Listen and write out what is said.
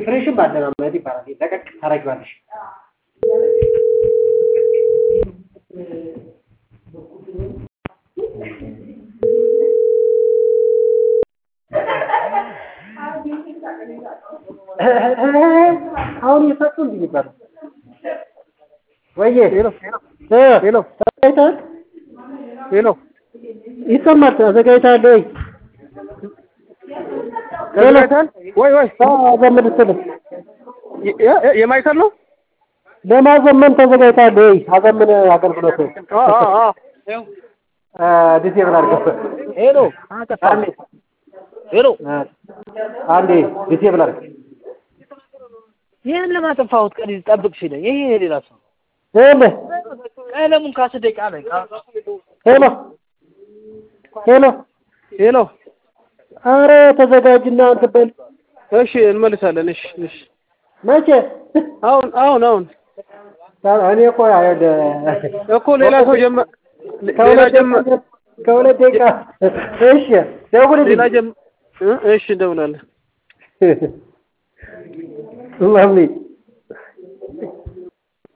ፍሬሽን ማለማመድ ይባላል። ለቀቅ ታደርጊዋለሽ። አሁን እየሳቁ እንዲህ ይባላል። ወይዬ ሄሎ ሄሎ ተዘጋጅተሃል? ሄሎ ይሰማል። ተዘጋጅተሃል ወይ? ተዘጋጅተሃል ወይ ወይ? አዘምን ስትልህ የማይከል ነው ለማዘመን ተዘጋጅተሃል ወይ? አዘምን አገልግሎት ዲሴብል አድርገው። ሄሎ አንዴ ሄሎ አንዴ ዲሴብል አድርገው። ይህን ለማጠፋሁት ቀን ጠብቅ ሲለኝ ይሄ የሌላ ሰው ሄሎ ቀለሙን ከአስር ደቂቃ ላይ ሄሎ ሄሎ ሄሎ አረ ተዘጋጅና እንትን በል። እሺ እንመልሳለን። እሺ እሺ መቼ? አሁን አሁን አሁን እኔ እኮ እኮ ሌላ ሰው ጀመ ሌላ ከሁለት ጀመ ደቂቃ ከሁለት ደቂቃ እሺ ደውልልኝ። ሌላ ጀመ እ እሺ እንደውላለን። lovely